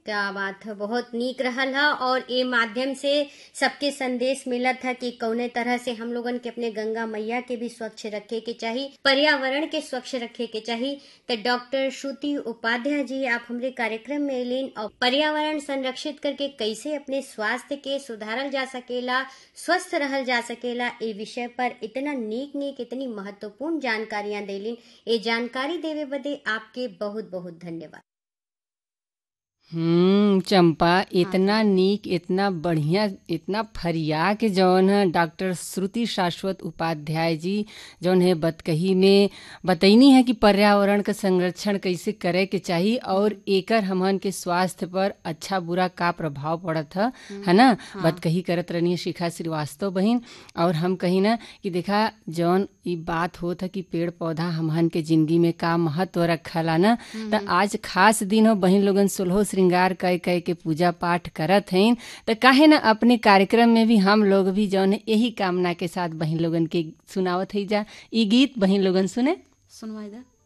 क्या बात है बहुत नीक रहल है और ये माध्यम से सबके संदेश मिलत है कि कौने तरह से हम लोगन के अपने गंगा मैया के भी स्वच्छ रखे के चाहिए पर्यावरण के स्वच्छ रखे के चाहिए तो डॉक्टर श्रुति उपाध्याय जी आप हमारे कार्यक्रम में एलिन और पर्यावरण संरक्षित करके कैसे अपने स्वास्थ्य के सुधारल जा सकेला स्वस्थ रहल जा सकेला ये विषय पर इतना नीक नीक इतनी महत्वपूर्ण जानकारियां देलिन ये जानकारी देवे बदे आपके बहुत बहुत धन्यवाद हम्म चंपा इतना नीक इतना बढ़िया इतना फरिया के जौन है डॉक्टर श्रुति शाश्वत उपाध्याय जी जौन है बतकही में बतैनी है कि पर्यावरण का संरक्षण कैसे करे के चाहिए और एकर हमन के स्वास्थ्य पर अच्छा बुरा का प्रभाव पड़त है है ना बतकही करत रहनी है शिखा श्रीवास्तव बहन और हम कही ना कि देखा जौन ई बात होत है कि पेड़ पौधा हमहन के जिंदगी में का महत्व रखला ना तो आज खास दिन हो बहन लोगन सोलहो श्रृंगार कह कह के पूजा पाठ करत हैं तो काहे ना अपने कार्यक्रम में भी हम लोग भी जौन है यही कामना के साथ बहन लोगन के सुनावत है जा ई गीत बहन लोगन सुने सुनवाई दा